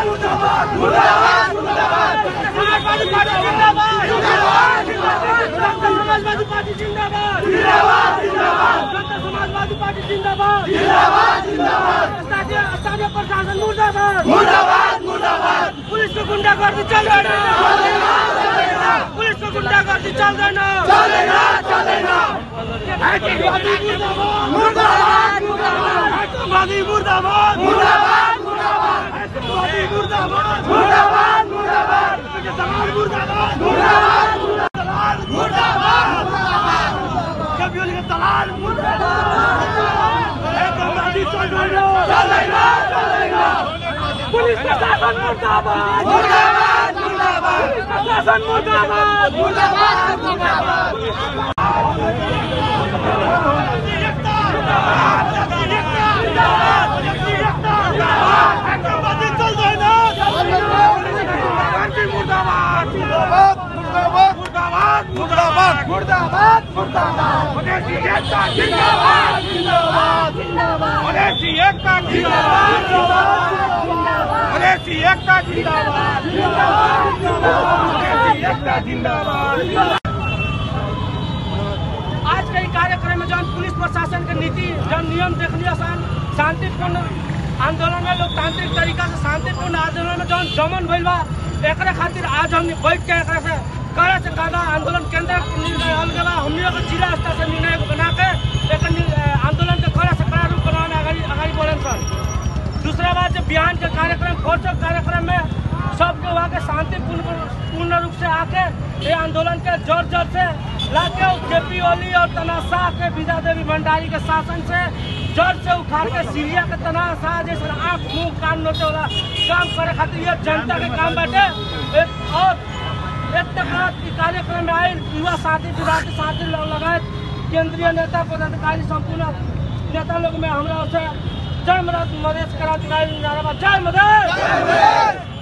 समाजवादी पार्टी जिंदाबाद डॉक्टर समाजवादी पार्टी जिंदाबाद डॉक्टर समाजवादी पार्टी जिंदाबाद स्थानीय स्थानीय प्रशासन मुर्दाबाद पुलिस को गुंडागर्दी चल रहा है पुलिस को गुंडागर्दी चल रहा है मुर्दाबाद आतंकवादी मुर्दाबाद आतंकवादी मुर्दाबाद समाज मुर्दाबाद दलाल मुर्दाबाद कभी के दलाल मुर्दाबाद आतंकवादी चल रहा पुलिस प्रशासन मुर्दाबाद पुलिस प्रशासन मुर्दाबाद आतंकवादी चल रहा मुर्दाबाद मुर्दाबाद मुर्दाबाद मुर्दाबाद मुर्दाबाद स्वदेशी एकता जिंदाबाद स्वदेशी एकता जिंदाबाद स्वदेशी एकता जिंदाबाद स्वदेशी एकता जिंदाबाद आज के ई कार्यक्रम में जौन पुलिस प्रशासन के नीति जौन नियम देखलिए सन शांतिपूर्ण आंदोलन में लोकतांत्रिक तरीका से शांतिपूर्ण आंदोलन में जौन दमन भइल बा एकरा खातिर आज हम बैठ के एकरा से कड़ा से कड़ा आंदोलन केंद्र के निर्णय हल गया हमनी लोग जिला स्तर से निर्णय बना के एक नि- आंदोलन के कड़ा से कड़ा रूप बनाने अगाडि अगाडि बढ़न सन दूसरा बात जो बिहान के कार्यक्रम फोर्सो कार्यक्रम में सबके वहाँ के शांतिपूर्ण पूर्ण रूप से आके ये आंदोलन के जोर जोर से लाके जेपी ओली और तनाशाह के विद्या देवी भंडारी के शासन से जोर से उखाड़ के सीरिया के तनाशाह जैसे आंख मुंह कान नोचे वाला काम करे खातिर ये जनता के काम बाटे एक और एक तक ई कार्यक्रम में आए युवा साथी विभाग के साथी लोग लगाए केंद्रीय नेता पदाधिकारी संपूर्ण नेता लोग में हमरा से जय मदद मधेश क्रांतिकारी नाराबाद जय मदद